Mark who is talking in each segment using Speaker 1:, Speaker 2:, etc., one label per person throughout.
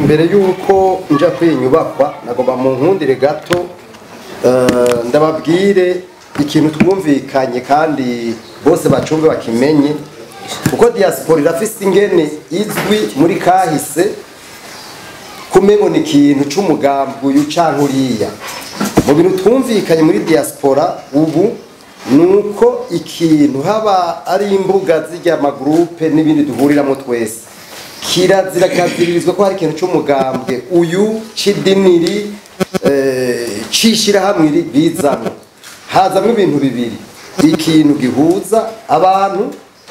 Speaker 1: imbere y'uko nja kwinyubakwa nagomba mu nkundire gato eh, ndababwire ikintu twumvikanye kandi bose bacumbe bakimenye kuko diaspora irafise ingene izwi muri kahise kumengo ni ikintu c'umugambi uyu canke uriya mu bintu twumvikanye muri diaspora ubu nuko ikintu haba ari imbuga zirya amagurupe n'ibindi duhuriramo twese kirazira kaziririzwa ko hari ikintu c'umugambwe uyu c'idiniri eh, c'ishirahamwe iri bizamwo hazamwo ibintu bibiri ikintu gihuza abantu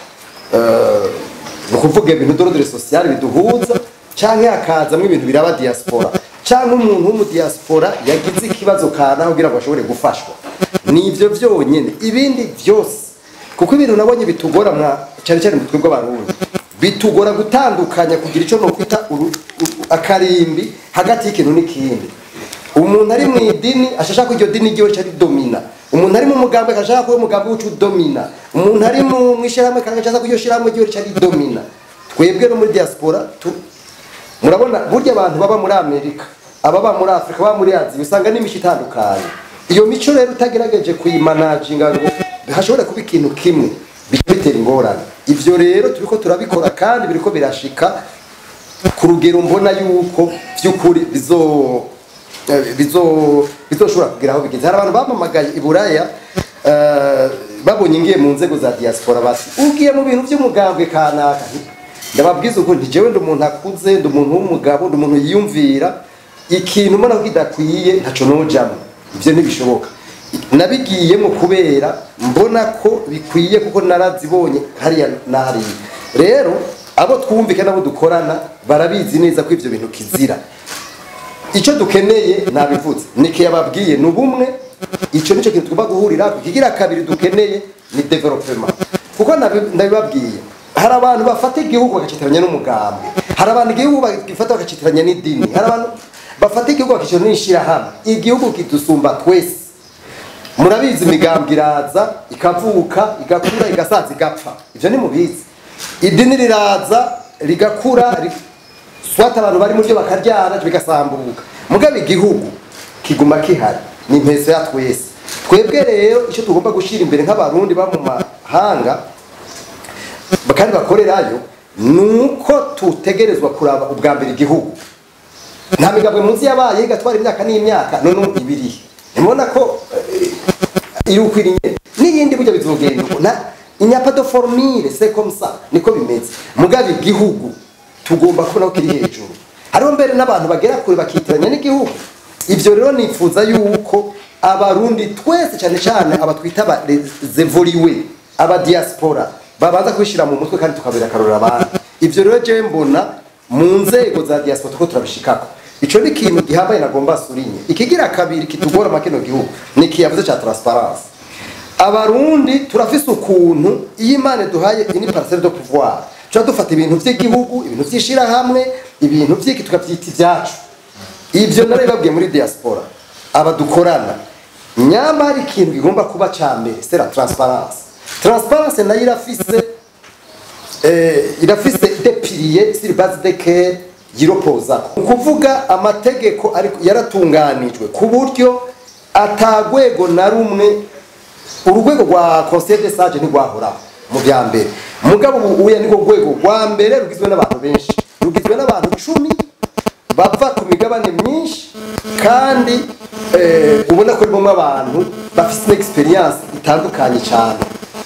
Speaker 1: eh, ni ukuvuga ibintu dorodore sosiyale biduhuza canke hakazamwo ibintu biraba diaspora canke umuntu w'umudiaspora yagize ikibazo kana kugira ngo ashobore gufashwa ni ivyo vyonyene ibindi vyose kuko ibintu nabonye bitugora mwa cyane cyane mu twebwe abarundi bitugora gutandukanya kugira ico nokwita uru- u- akarimbi hagati y'ikintu n'ikindi umuntu ari mu idini ashaka ko iryo dini ryiwe cari domina umuntu ari mu mugambi akashaka ko umugambi wicu domina umuntu ari mu mwishirahamwe kandi ashaka ko iryo shirahamwe ryiwe cari domina twebwe no muri diaspora tu, murabona burya abantu baba muri amerika ababa muri afurika baba muri aziya usanga n'imico itandukanye iyo mico rero utagerageje kuyimanaginga ngo hashobore kuba ikintu kimwe bica bitera ingorane ivyo rero turiko turabikora kandi biriko birashika ku rugero mbona yuko vy'ukuri bizo eh, bizo bizoshobora kugira aho bigeze hari abantu bamamagaye i buraya eh, babonye ngiye mu nzego za diaspora bati ugiye mu bintu vy'umugambwe kanaka ndababwiza uko nti jewe ndi umuntu akuze ndi umuntu w'umugabo ndi umuntu yiyumvira ikintu mbona ko kidakwiye ntaco nojamwo ivyo ntibishoboka nabigiyemo kubera mbona ko bikwiye kuko narazibonye hariya na hariya rero abo twumvika nabo dukorana barabizi neza ko ivyo bintu kizira icyo dukeneye nabivuze niki yababwiye ni ubumwe icyo nicyo kintu tugomba guhurira ikigira kabiri dukeneye ni development kuko nabi- ndabibabwiye hari abantu bafata igihugu bagacitiranya n'umugambi hari abantu igihugu bagifata bagacitiranya n'idini hari abantu bafata igihugu bagacitiranya n'ishirahamwe igihugu kidusumba twese murabizi imigambi iraza ikavuka igakura igasaza igapfa ivyo ni mubizi idini riraza rigakura ri- swata abantu bari muryo bakaryana bigasambuka mugabe igihugu kiguma kihari ni impeso ya twese twebwe rero icyo tugomba gushira imbere nk'abarundi ba mu mahanga kandi bakorerayo nuko tutegerezwa kuraba ubwa mbere igihugu nta migabwe munsi yabaye igatwara imyaka n'imyaka none ubu ibirihe nimubona ko eh, iri ukwiriye n'iyindi burya bizogenda uko nta inyapa de formire c'est comme ça niko bimeze mugabe igihugu tugomba kubona ko kiri hejuru hariho mbere n'abantu bagera kure bakitiranya n'igihugu ivyo rero nifuza yuko abarundi twese cyane cyane abatwita abazevoriwe aba diaspora babanza kwishira mu mutwe kandi tukabera akarorero abandi ivyo rero jewe mbona mu nzego za diaspora tuko turabishikako ico ni ikintu gihambaye nagomba surinye ikigira kabiri kitugora makino gihugu ni ikiyavuze ca transparence abarundi turafise ukuntu iyo imana duhaye ini parcelle de pouvoir tuba dufata ibintu vy'igihugu ibintu vy'ishirahamwe ibintu vy'iki tukavyita ivyacu ivyo nari babwiye muri diaspora aba dukorana nyama hari ikintu kigomba kuba ca mbere c'est la transparence transparence nayo irafise eh, irafise des piliers sur base desquels yiropozako ni ukuvuga amategeko ariko yaratunganijwe ku buryo atagwego na rumwe urugwego rwa conseil de sage ntirwahoraho mu bya mbere mugabo ubu uya niko rwego rwa mbere rugizwe n'abantu benshi rugizwe n'abantu cumi bava ku migabane myinshi kandi eh, ubona ko rimwe abantu bafite experience itandukanye cyane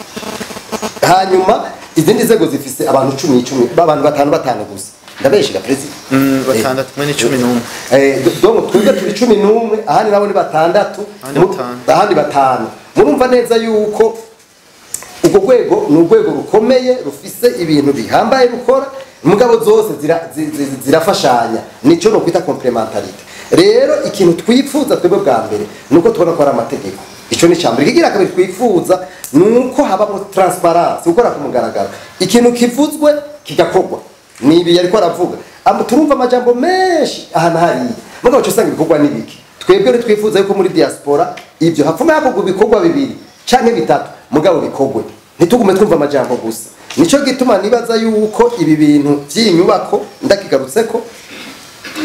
Speaker 1: hanyuma izindi nzego zifise abantu cumi cumi abantu batanu batanu gusa ndabeshiga perezida
Speaker 2: Mm, batandatu mwe ni cumi n'umwe
Speaker 1: Eh, do- donc twebwe turi cumi n'umwe ahandi nabo ni batandatu
Speaker 2: Ahandi
Speaker 1: mu-
Speaker 2: batanu.
Speaker 1: ahandi batanu murumva neza yuko urwo rwego ni urwego rukomeye rufise ibintu bihambaye rukora mugabo zose zira- zi- zi- zirafashanya nico nokwita complementarite rero ikintu twifuza twebwe bwa mbere ni uko tubona ko ari amategeko ico ni icambere ikigira kabiri twifuza ni uko habamo transparence gukora ku mugaragaro ikintu kivuzwe kigakorwa ni ibi yariko aravuga Am- turumva amajambo menshi aha na hariya mugabo cyo usanga ibikorwa n'ibiki twebwe rero twifuza yuko muri diaspora ibyo hapfume hakorwa ibikorwa bibiri canke bitatu mugabo bikorwe ntitugume twumva amajambo gusa nico gituma nibaza yuko ibi bintu vy'inyubako ndakigarutseko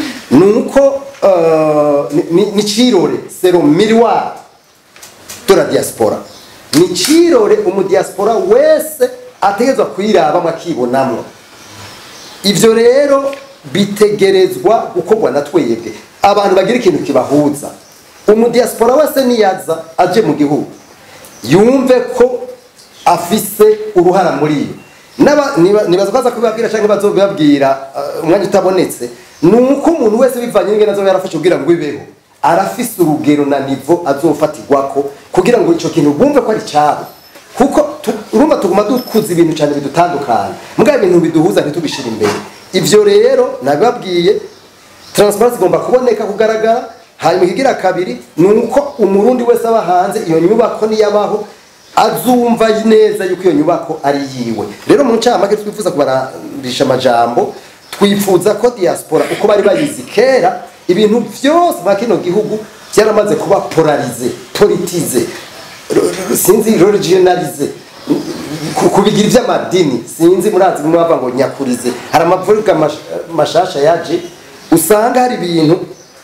Speaker 1: ni uko eh, ni- ni- ni cirore sero miroir de la diaspora ni cirore umudiaspora wese ategerezwa kuyirabamo akibonamwo ivyo rero bitegerezwa gukorwa na twebwe abantu bagira ikintu kibahuza umudiaspora wese niyaza aje mu gihugu yumve ko afise uruhara muri iyo N'aba- niba- nibaza ko aza kubibabwira cyangwa bazobibabwira uh, umwanya utabonetse ni uko umuntu wese bivanye n'ingene azoba yarafashe kugira ngo ibeho arafise urugero na nivo azofatirwako kugira ngo ico kintu bumve ko ari cabo kuko tu- urumva tuguma dukuza ibintu cyane bidutandukanye mugabo ibintu biduhuza ntitubishire imbere ivyo rero nabibabwiye transparency igomba kuboneka kugaragara hanyuma ikigira kabiri ni uko umurundi wese aba hanze iyo nyubako niyabaho azumva neza yuko iyo nyubako ari yiwe rero mu ncamake twifuza kubarandisha amajambo twifuza ko diaspora uko bari bayizi kera ibintu byose mwa kino gihugu byaramaze kuba polarize politize r- r- sinzi regionalize ku- kubigira iby'amadini sinzi murazi bimwe bava ngo nyakurize hari amavuga mash- mashasha yaje usanga hari ibintu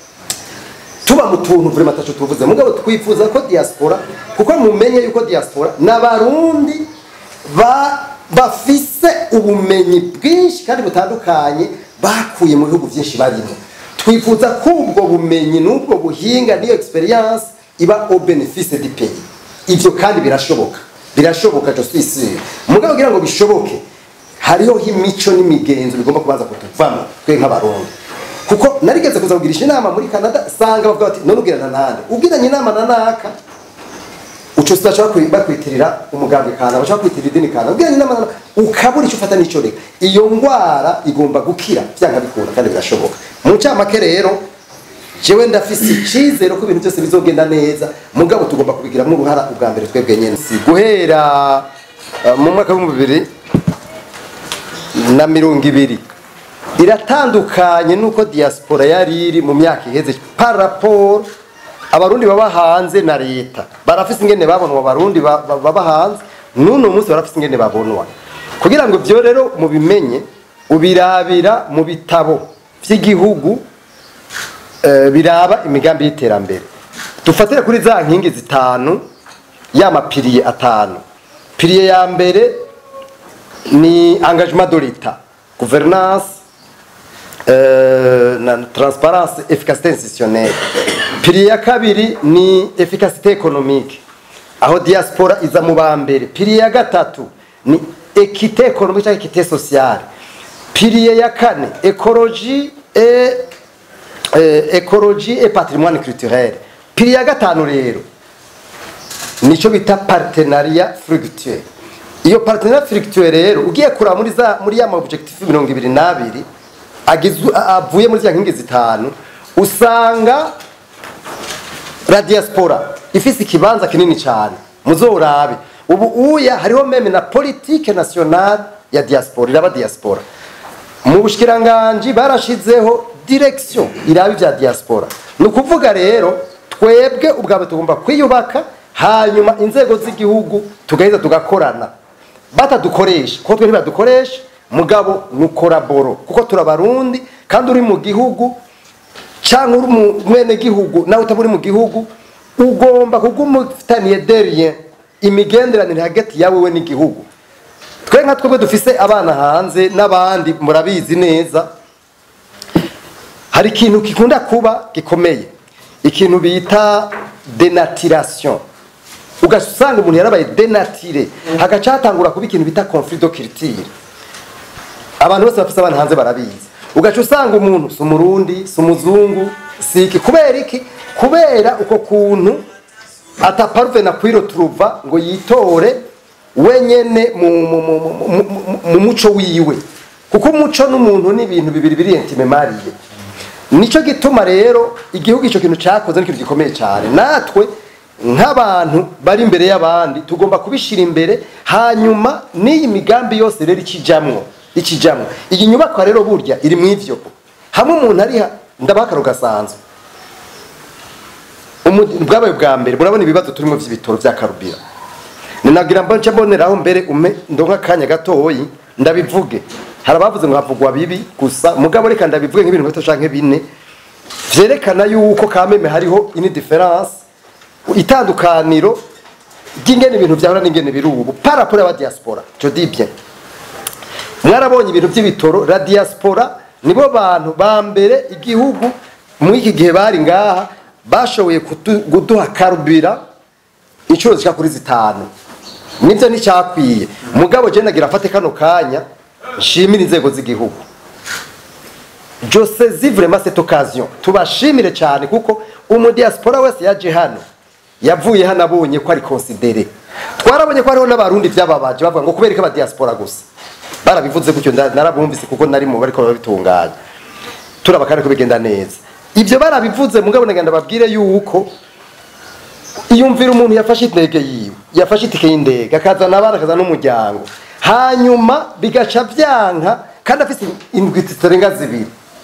Speaker 1: tuba mu tuntu vrema taco tuvuze mugabo twifuza ko diaspora kuko mumenye yuko diaspora n'abarundi ba bafise ubumenyi bwinshi kandi butandukanye bakuye mu bihugu byinshi barimo twifuza ko ubwo bumenyi n'ubwo buhinga n'iyo experience iba au benefice du pays ivyo kandi birashoboka birashoboka je suis sûr mugabo kugira ngo bishoboke hariho imico n'imigenzo bigomba kubanza kutuvamo twe nk'abarundi kuko narigeze kuza kugirisha inama muri canada sanga bavuga bati none ugirana nande ugiranye inama na naka uco sidashobora bakwitirira umugambwe kana bashobora kwitirira idini kana ugiranye inama na naka ukabura icyo ufata n'icyo reka iyo ngwara igomba gukira byanga bikunda kandi birashoboka mu ncamake rero jewe ndafise icizero ko ibintu byose bizogenda neza mugabo tugomba kubigiramo uruhara ubwa mbere twebwe nyene si guhera uh, mu mwaka w'ibihumbi bibiri na mirongo ibiri iratandukanye nuko diaspora yari iri mu myaka iheze par rapport abarundi baba hanze na leta barafise ingene babonwa abarundi ba- ba- baba hanze n'uno munsi barafise ingene babonwa kugira ngo ibyo rero mubimenye ubirabira mu bitabo vy'igihugu eh, biraba imigambi y'iterambere dufatire kuri za nkingi zitanu y'amapiriye atanu piriye ya mbere ni engagement de l'etat gouvernance euh, na transparence efficacité institutionnelle piriye ya kabiri ni efficacité économique aho diaspora iza mu ba mbere piriye ya gatatu ni équité économique cyangwa équité sociale piriye ya kane écologie et euh, écologie et patrimoine culturel piriye ya gatanu rero nico bita partenariat fructueux iyo partenariat fructueux rero ugiye kuraba muri za muri ya ma objectif mirongo ibiri n'abiri agizwe a- avuye muri za nkingi zitanu usanga la diaspora ifise ikibanza kinini cyane muzorabe ubu uya hariho meme na politique nationale ya diaspora iraba diaspora mu bushikiranganji barashizeho direction iraba ibya diaspora ni ukuvuga rero twebwe ubwabo tugomba kwiyubaka hanyuma inzego z'igihugu tugaheza tugakorana batadukoresha kuko twe ntibadukoresha mugabo nukoraboro kuko turabarundi kandi uri mu gihugu cyangwa uri mu mwene gihugu nawe utaba uri mu gihugu ugomba kuguma ufitaniye derien imigenderanire hagati yawe we n'igihugu twe nka twebwe dufise abana hanze n'abandi murabizi neza hari ikintu gikunda kuba gikomeye ikintu bita denaturation ugasanga umuntu yarabaye denatire hagaca hatangura kuba ikintu bita conflit de culture abantu bose bafise abana hanze barabizi ugaca usanga umuntu si umurundi si umuzungu si iki kubera iki kubera uko kuntu ataparuve na kwiro turuva ngo yitore wenyene mu, mu, mu, mu, mu, mu, mu muco wiwe kuko umuco n'umuntu ni ibintu bibiri biri intime mariye nico gituma rero igihugu ico kintu cakoze n'ikintu gikomeye cyane natwe nk'abantu bari imbere y'abandi tugomba kubishira imbere hanyuma n'iyi migambi yose rero ikijamwo ikijamwo iyi nyubakwa rero burya iri mu ivyo hamwe umuntu ari ha- ndabaha akaro gasanzwe Umu- bwabaye bwa mbere murabona ibibazo turimo vy'ibitoro vya karubira ninagira mbo nce mboneraho mbere ume ndonka akanya gatoyi ndabivuge hari abavuze ngo havugwa bibi gusa mugabo reka ndabivuge nk'ibintu bito canke bine vyerekana yuko kameme hariho ini difference itandukaniro ry'ingene ibintu vyahora n'ingene biri ubu par rapport y'aba diaspora je dis bien mwarabonye ibintu by'ibitoro la diaspora nibo bantu ba mbere igihugu muri iki gihe bari ngaha bashoboye kudu- kuduha karubira inshuro zishika kuri zitanu nivyo nticyakwiye mugabo je nagira afate kano kanya nshimire inzego z'igihugu je saisis vraiment cette occasion tubashimire cyane kuko umudiaspora wese yaje hano yavuye hano abonye ko ari considere twarabonye ko hariho n'abarundi vyababaje bavuga ngo kubera ko abadiaspora gusa barabivuze gutyo nda- narabumvise kuko nari mu bariko babitunganya turaba kandi ko bigenda neza ivyo barabivuze mugabo nagenda babwire yuko iyumvira umuntu yafashe indege yiwe yafashe itike y'indege akazana abana akazana n'umuryango hanyuma bigaca vyanka kandi afise indwi zitarenga zibiri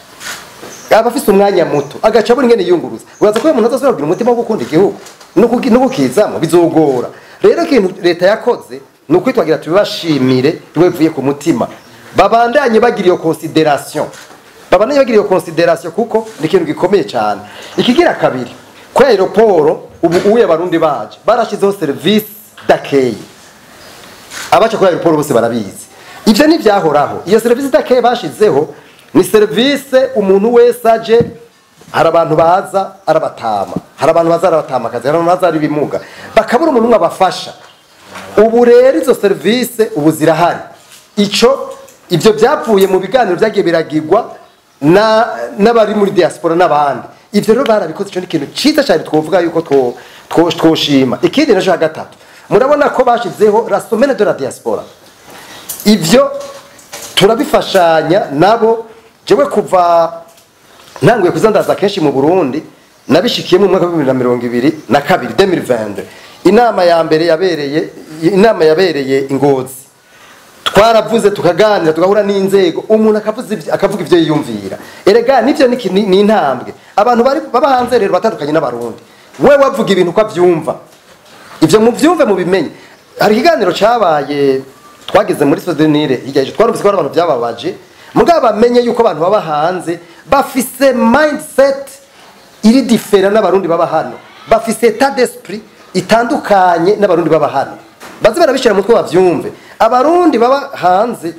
Speaker 1: aba afise umwanya muto agaca abura ingene yiyunguruza uraza ko uyu muntu azosubira kugira umutima wo gukunda igihugu no kugi- no kukizamo bizogora rero ikintu leta yakoze ni ukwitwagira tubibashimire bivuye ku mutima babandanye bagira iyo consideration babandanye bagira iyo consideration kuko ni ikintu gikomeye cyane ikigira kabiri kuri aeroporo ubu uye abarundi baje barashizeho service d'accueil abaca kuri aeroport bose barabizi ivyo ntivyahoraho iyo serivisi idakeye bashizeho ni serivisi umuntu wese aje hari abantu baza arabatama hari abantu baza arabatamakazi hari abantu baza ari ibimuga bakabura umuntu umwe abafasha ubu rero izo serivisi ubu zirahari ico ivyo byavuye mu biganiro byagiye biragirwa na n'abari muri diaspora n'abandi ivyo rero barabikoze ico ni ikintu ciza cyane twovuga yuko two- two- twoshima ikindi naco ya gatatu murabona ko bashizeho la semaine de la diaspora ivyo turabifashanya nabo jewe kuva ntanguye kuzandaza kenshi mu Burundi nabishikiyemo mu mwaka wa 2022 na kabiri 2022 inama ya mbere yabereye inama yabereye ingozi twaravuze tukaganira tugahura n'inzego umuntu akavuza ivyo- akavuga ivyo yiyumvira erega nivyo ni iki- ni ni intambwe abantu bari baba hanze rero batandukanye n'abarundi we wavuga ibintu uko avyumva ivyo muvyumve mubimenye hari ikiganiro cabaye twageze muri sodenire hirya y'ejo twarumvise ko hari abantu vyababaje mugabo bamenye yuko abantu baba hanze bafise mindset iri difera n'abarundi baba hano bafise etat d'esprit itandukanye n'abarundi baba hano baze barabishira mu mutwe bavyumve abarundi baba hanze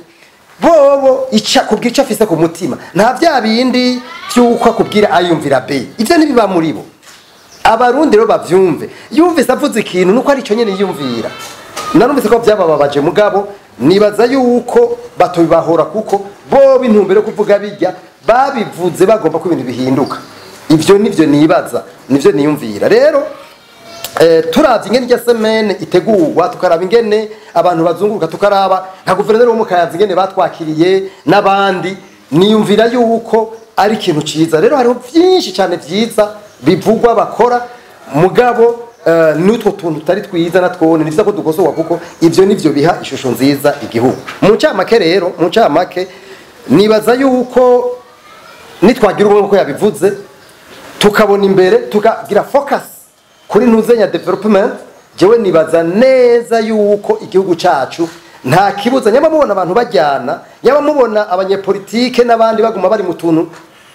Speaker 1: bobo ica kubwira ico afise ku mutima nta vya bindi vy'uko akubwira ayumvira be ivyo ntibiba muri bo abarundi rero bavyumve yumvise avuze ikintu nuko ari cyo nyene yiyumvira narumvise ko byabababaje mugabo nibaza yuko batobibahora kuko bo intumbero yo kuvuga bijya babivuze bagomba ko ibintu bihinduka ivyo nivyo nibaza nivyo niyumvira rero eh, turavye ingene irya semene itegurwa tukaraba ingene abantu bazunguruka tukaraba nka guverineri wo mu kayanza ingene batwakiriye n'abandi niyumvira yuko ari ikintu ciza rero hariho vyinshi cyane vyiza bivugwa bakora mugabo eh, n'utwo tuntu tutari twiza natwone ni vyiza ko dukosorwa kuko ivyo nivyo biha ishusho nziza igihugu mu ncamake rero mu ncamake nibaza yuko nitwagira ubumwe ko yabivuze tukabona imbere tukagira focus kuri ntuzenya development jewe nibaza neza yuko igihugu cacu nta kibuza nyama mubona abantu bajyana nyama mubona abanyepolitike n'abandi baguma bari mu tuntu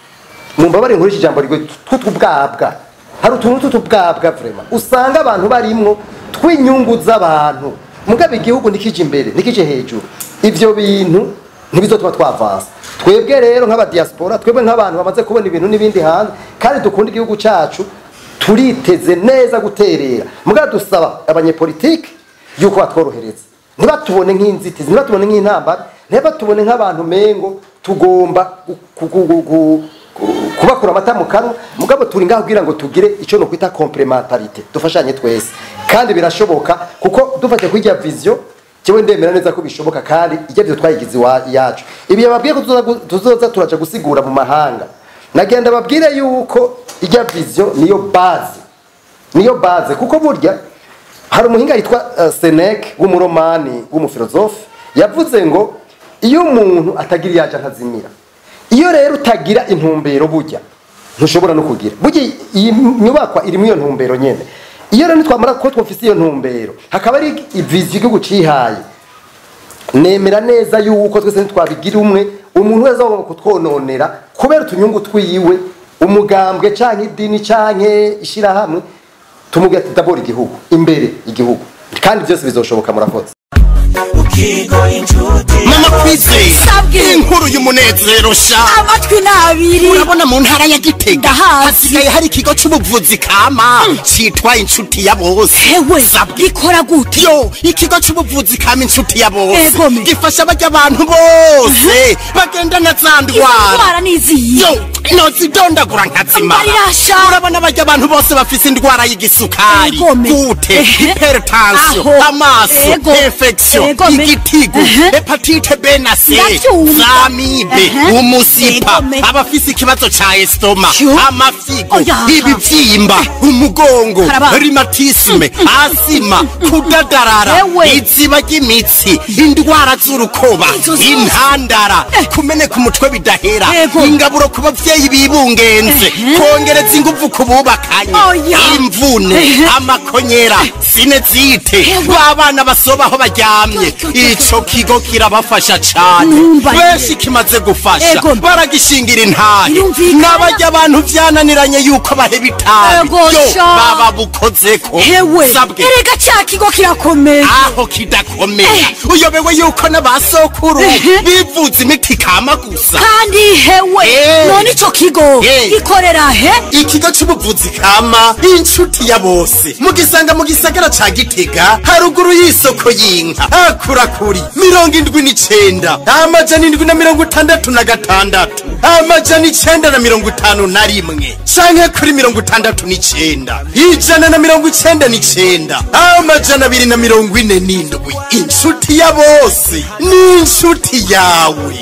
Speaker 1: mumba bari nkuriki ijambo rigwe tw'utubwabwa hari utuntu tw'utubwabwa vraiment usanga abantu barimwo tw'inyungu z'abantu mugabe igihugu nikije imbere nikije hejuru ivyo bintu ntibizotuma twavansa twebwe rero nk'abadiaspora twebwe nk'abantu bamaze kubona ibintu n'ibindi hanze kandi dukunda igihugu cacu turiteze neza guterera mugabe dusaba abanyepolitike yuko batworohereza ntibatubone nk'inzitizi ntibatubone nk'intambara ntibatubone nk'abantu mengo tugomba gu- gu- gu- gu- gu- kubakura amata mu kanwa mugabo turi ngaho kugira ngo tugire icyo no kwita complementarité dufashanye twese kandi birashoboka kuko dufate kuri irya vision jewe ndemera neza ko bishoboka kandi irya vision twayigize iwa- iyacu ibi yababwiye ko tuzoza gu- tuzoza turaja gusigura mu mahanga nagenda babwire yuko irya vision niyo base niyo base kuko burya hari umuhinga yitwa uh, Seneca w'umuromani w'umufilozofe yavuze ngo iyo umuntu atagira iyaje ntazimira iyo rero utagira intumbero burya ntushobora no kugira burya iyi nyubakwa irimo iyo ntumbero nyene iyo rero nitwamara ko twofise iyo ntumbero hakaba ari ivizi igihugu cihaye nemera neza yuko twese ntitwabigira umwe umuntu wese agomba kutwononera kubera utunyungu twiwe umugambwe canke idini canke ishirahamwe tumubwira ati dabora igihugu imbere igihugu kandi byose bizoshoboka murakoze
Speaker 3: mama kwizeye
Speaker 4: Sabwe.
Speaker 3: inkuru y'umunezero sha
Speaker 4: amatwi n'abiri
Speaker 3: urabona mu ntara ya gitega
Speaker 4: Ndahazi.
Speaker 3: hasigaye hari ikigo c'ubuvuzi kama citwa inshuti ya bose
Speaker 4: hewe
Speaker 3: Sabwe.
Speaker 4: gikora gute
Speaker 3: yo ikigo c'ubuvuzi kama inshuti ya bose
Speaker 4: Egome.
Speaker 3: gifasha barya abantu bose bagendana za
Speaker 4: izo
Speaker 3: ndwara
Speaker 4: ndwara niziye
Speaker 3: yo nozidondagura nkazima
Speaker 4: Mbarirasha.
Speaker 3: urabona barya abantu bose bafise indwara y'igisukari
Speaker 4: Egome.
Speaker 3: gute
Speaker 4: Ehe.
Speaker 3: hypertension
Speaker 4: Aho.
Speaker 3: amaso
Speaker 4: Ego.
Speaker 3: infection
Speaker 4: Egome.
Speaker 3: igitigu
Speaker 4: Ehe.
Speaker 3: hepatite B na C
Speaker 4: Ndavyumva.
Speaker 3: zamibe
Speaker 4: Ehe.
Speaker 3: umusipa
Speaker 4: Egome.
Speaker 3: abafise ikibazo ca estoma
Speaker 4: Yo.
Speaker 3: amafigo
Speaker 4: Oya.
Speaker 3: ibivyimba umugongo
Speaker 4: Karaba.
Speaker 3: rhumatisme asima kudadarara
Speaker 4: Ewe.
Speaker 3: iziba ry'imitsi indwara z'urukoba
Speaker 4: Izo zose.
Speaker 3: intandara kumeneka umutwe bidahera
Speaker 4: Ego.
Speaker 3: ingaburo ku bavyeyi bibungenze
Speaker 4: Ehe.
Speaker 3: kongereza inguvu ku bubakanye
Speaker 4: Oya.
Speaker 3: imvune
Speaker 4: Ehe.
Speaker 3: amakonyera sinezite
Speaker 4: Ewe.
Speaker 3: babana basobaho baryamye
Speaker 4: Yo, yo, yo,
Speaker 3: ico kigo kirabafasha cane
Speaker 4: Numva
Speaker 3: benshi kimaze gufasha
Speaker 4: Ego.
Speaker 3: baragishingira intahe
Speaker 4: Birumvikana.
Speaker 3: n'abarya abantu vyananiranye yuko baheba itabi
Speaker 4: Ego,
Speaker 3: yo
Speaker 4: sha.
Speaker 3: baba bukozeko
Speaker 4: hewe
Speaker 3: sabwe
Speaker 4: erega ca kigo kirakomeye
Speaker 3: aho kidakomeye
Speaker 4: Eh.
Speaker 3: uyobewe yuko n'abasokuru
Speaker 4: Ehe.
Speaker 3: bivuza imiti kama gusa
Speaker 4: kandi hewe
Speaker 3: Eh.
Speaker 4: none ico kigo
Speaker 3: Eh.
Speaker 4: gikorera he
Speaker 3: ikigo c'ubuvuzi kama inshuti ya bose mugisanga mu gisagara ca gitega haruguru y'isoko y'inka hakura kuri mirongo indwi n'icenda amajana indwi na mirongo itandatu na gatandatu amajana icenda na mirongo itanu na rimwe canke kuri mirongo itandatu n'icenda ijana na mirongo icenda n'icenda amajana abiri na mirongo ine n'indwi inshuti ya bose ni inshuti yawe